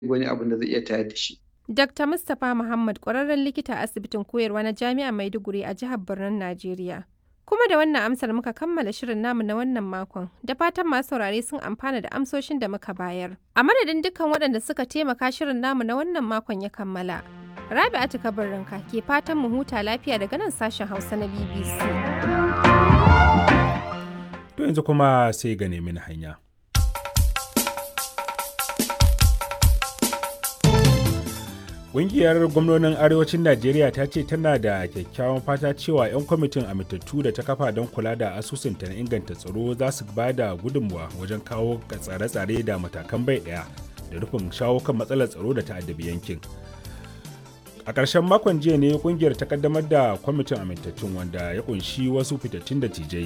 wani abin da zai iya tayar da shi. Dr. Mustapha Muhammad ƙwararren likita a asibitin koyarwa na Jami'ar Maiduguri a jihar Birnin Najeriya. Kuma da wannan amsar muka kammala shirin namu na wannan makon, da fatan masu saurare sun amfana da amsoshin da muka bayar. A madadin dukkan waɗanda suka taimaka shirin namu na wannan makon ya kammala. Rabi'atu Kabarinka ke fatan mu huta lafiya daga nan sashen Hausa na BBC. To yanzu kuma sai ga nemi hanya. Ƙungiyar gwamnonin Arewacin Najeriya ta ce tana da kyakkyawan fata cewa 'yan kwamitin amintattu da ta kafa don kula da asusunta na inganta tsaro za su ba da gudunmuwa wajen kawo tsare-tsare da matakan bai ɗaya da rufin shawo kan matsalar tsaro da ta'addabi yankin. A ƙarshen makon jiya ne ƙungiyar ta kaddamar da kwamitin amintattun wanda ya ƙunshi wasu fitattun da tijai.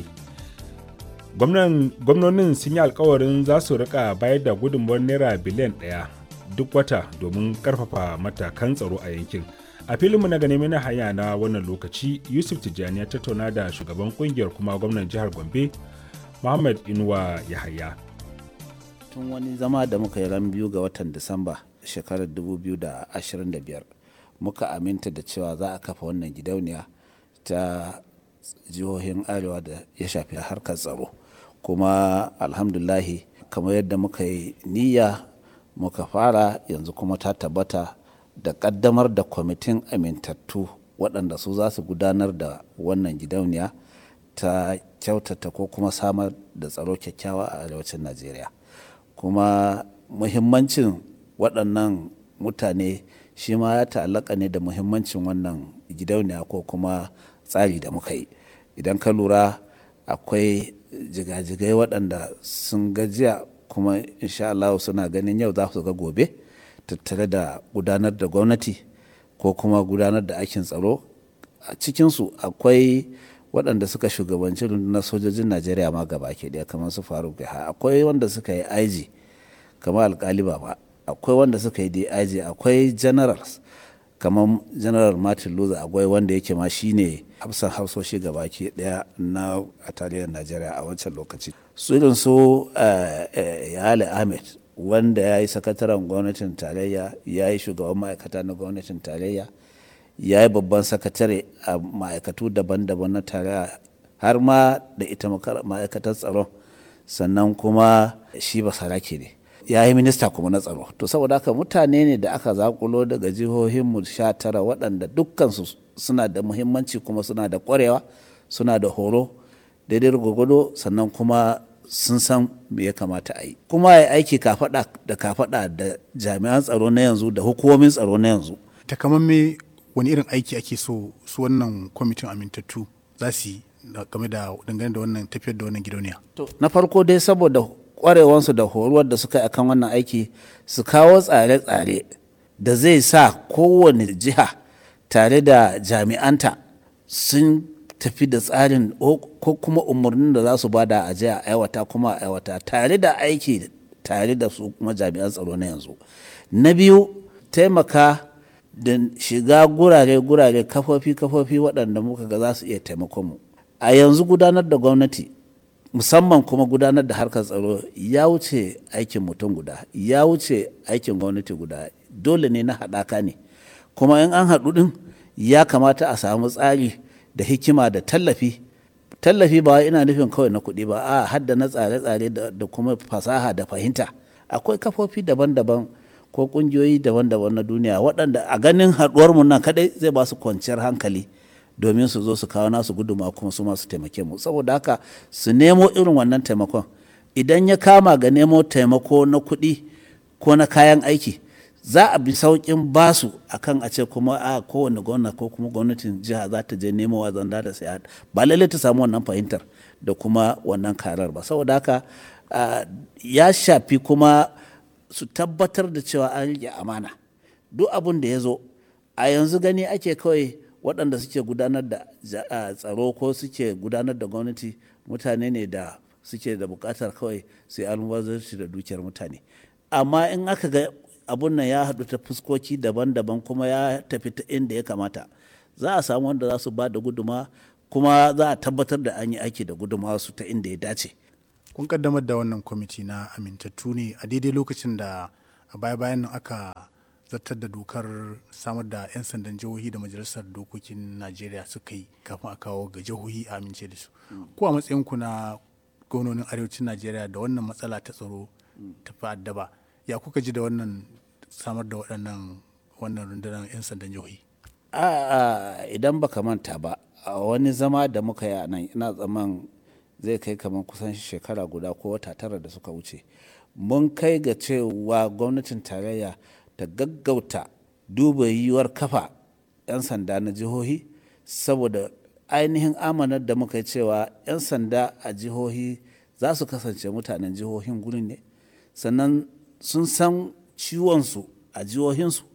Gwamnonin sun yi alkawarin za su rika bayar da gudunmuwar naira biliyan ɗaya duk wata domin karfafa matakan tsaro a yankin a filinmu na gane na hanya na wannan lokaci yusuf tijjani ya tattauna da shugaban kungiyar kuma gwamnan jihar gombe muhammad inuwa yahaya tun wani zama da muka yi ran biyu ga watan disamba shekarar 2025 muka aminta da cewa za a kafa wannan gidauniya ta jihohin arewa da ya shafi harkar tsaro kuma alhamdulahi kamar yadda muka yi niyya muka fara yanzu kuma ta tabbata da kaddamar da kwamitin amintattu waɗanda su za su gudanar da wannan gidauniya ta kyautata ko kuma samar da tsaro kyakkyawa a arewacin najeriya kuma muhimmancin waɗannan mutane shi ma ya ta'allaka ne da muhimmancin wannan gidauniya ko kuma tsari da muka yi idan ka lura akwai jigajigai waɗanda sun gajiya kuma insha Allah suna ganin yau za su ga gobe tattare da gudanar da gwamnati ko kuma gudanar da aikin tsaro a cikinsu akwai waɗanda suka shugabanci rundunar sojojin najeriya ma gaba ke ɗaya kamar su faruk ha akwai wanda suka yi aiji kamar alkali ba akwai wanda suka yi dig akwai generals kamar general martin luther akwai wanda yake ma shine hafsan hafsoshi gaba ke ɗaya na a tarihin najeriya a wancan lokaci su irin su yale ahmed wanda ya yi sakataren gwamnatin tarayya ya yi shugaban ma'aikata na gwamnatin tarayya ya yi babban sakatare a ma'aikatu daban-daban na tarayya har ma da ita ma'aikatar tsaron sannan kuma shi ba sarake ne ya yi minista kuma na tsaro to saboda haka mutane ne da aka zakulo daga jihohinmu sha tara waɗanda dukkansu suna da muhimmanci kuma suna da ƙwarewa suna da horo daidai gwagwado sannan kuma sun san me ya kamata a yi kuma ya aiki kafaɗa da kafaɗa da jami'an tsaro na yanzu da hukumomin tsaro na yanzu takamamme wani irin aiki ake so su wannan kwamitin amintattu za su yi game da dangane da wannan tafiyar da wannan gidauniya to na farko dai saboda kwarewansu da horuwar da suka yi akan wannan aiki su kawo tsare-tsare da zai sa kowane jiha tare da jami'anta sun tafi da tsarin ko kuma umarnin da za su bada a jiya aiwata kuma aiwata tare da aiki tare da su kuma jami'an tsaro na yanzu na biyu taimaka da shiga gurare-gurare kafofi-kafofi waɗanda muka ga za su iya taimakon mu a yanzu gudanar da gwamnati musamman kuma gudanar da harkar tsaro ya wuce aikin mutum guda ya wuce aikin gwamnati guda dole ne na haɗaka ne kuma in an haɗu ɗin ya kamata a samu tsari da hikima da tallafi tallafi ba ina nufin kawai na kuɗi ba a hadda na tsare-tsare da kuma fasaha da fahimta akwai kafofi daban-daban ko ƙungiyoyi daban-daban na duniya waɗanda a ganin haɗuwarmu nan kaɗai zai ba su kwanciyar hankali domin su zo su kawo nasu guduma kuma su masu taimake mu saboda haka su nemo irin wannan taimakon idan ya kama ga nemo taimako na kuɗi ko na kayan aiki za a bi sauƙin basu akan a ce kuma a kowane gwamna ko kuma gwamnatin jiha za ta je nemo wa zanda da sai ba lallai ta samu wannan fahimtar da kuma wannan karar ba saboda haka ya shafi kuma su tabbatar da cewa an rike amana duk abin da ya zo a yanzu gani ake kawai waɗanda suke gudanar da tsaro ko suke gudanar da gwamnati mutane ne da suke da buƙatar kawai sai almubazarci da dukiyar mutane amma in aka ga abun nan ya haɗu ta fuskoki daban-daban kuma ya tafi ta inda ya kamata za a samu wanda za su ba da guduma kuma za a tabbatar da an yi aiki da guduma su ta inda ya dace kun kaddamar da wannan kwamiti na amintattu ne a daidai lokacin da a baya-bayan nan aka zartar da dokar samar da 'yan sandan jihohi da majalisar dokokin najeriya suka yi kafin a kawo ga jihohi a amince da su ko a matsayinku na gwamnonin arewacin najeriya da wannan matsala ta tsaro ta fa'addaba ya kuka ji da wannan samar da waɗannan wannan rundunar 'yan sandan jihohi a idan baka manta ba a wani zama da muka yi a nan ina tsaman zai kai kamar kusan shekara guda ko wata tara da suka wuce mun kai ga cewa gwamnatin tarayya ta gaggauta duba yiwuwar kafa 'yan sanda na jihohi saboda ainihin amanar da muka yi cewa 'yan sanda a jihohi za su kasance mutanen jihohin gurin ne sannan sun san ciwonsu a jihohinsu